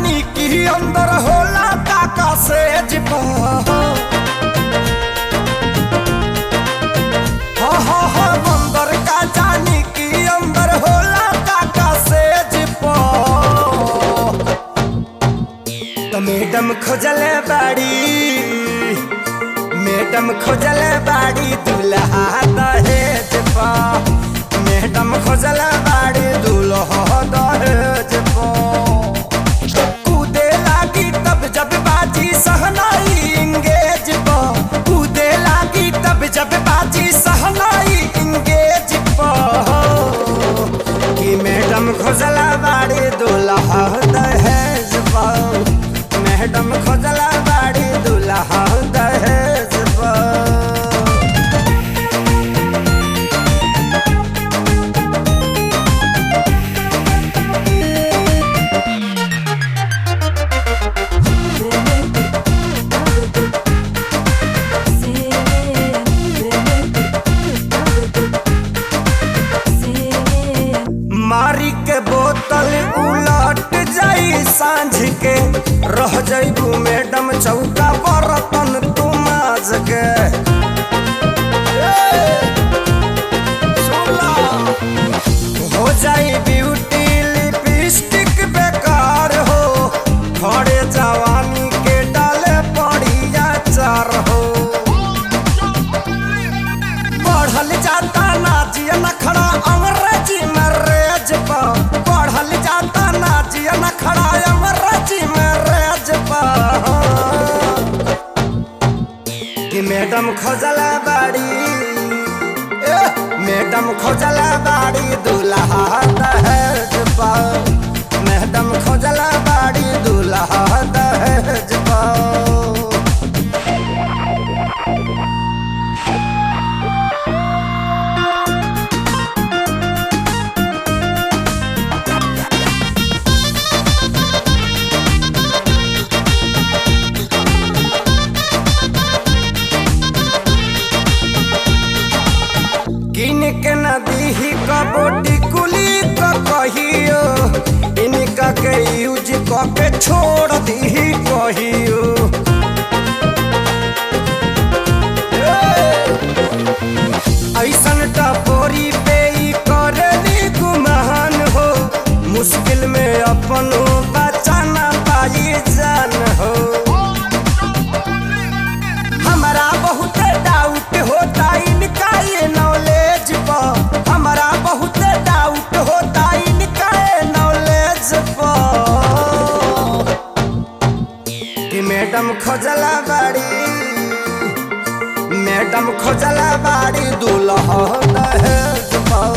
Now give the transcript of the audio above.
जानी कि अंदर होला काका से जिपा हा हा हा अंदर का जानी कि अंदर होला काका से जिपा तो मैडम खोजले बाड़ी मैडम खोजले बाड़ी दुल्हा दहेज पा मैडम खोजले बाड़ी दुल्हा दहेज पा कूदे लागी तब जब बाजी सहनाई इंगेज पा कूदे लागी तब जब बाजी सहनाई इंगेज पा कि मैडम खोजला बाड़ी दुल्हा दहेज पा मैडम खोजला बाड़ी दुल्हा दहेज पा मारी के बोतल उलट जाई सांझ के रह जाइबू मैडम चौका बर्तन तू माज के ए, सुनला। हो जाई ब्यूटी लिपस्टिक बेकार हो खड़े जवानी के डाले पड़िया चार हो पढ़ल जाता नाजिया नखड़ा अंग्रेजी में रेज पा पढ़ल जाता नाजिया नखड़ा अंग्रेजी में रेज पा कि मैडम खोजला बाड़ी ए, मैडम खोजला बाड़ी दूल्हा दहेज पा मैडम खोजला बाड़ी दूल्हा दहेज पा किन के नदी ही कबोटी कुली क कहियो इनका के यूज क के छोड़ दी कहियो ऐसन टपोरी पे ई करनी गुमान हो मुश्किल में अपन बचाना पाई जान हो हमारा बहुत डाउट होता इनका ये नॉलेज पर हमारा बहुत डाउट होता इनका ये नॉलेज पर कि मैडम खोजला बाड़ी मैडम खोजला बाड़ी दूल्हा दहेज पा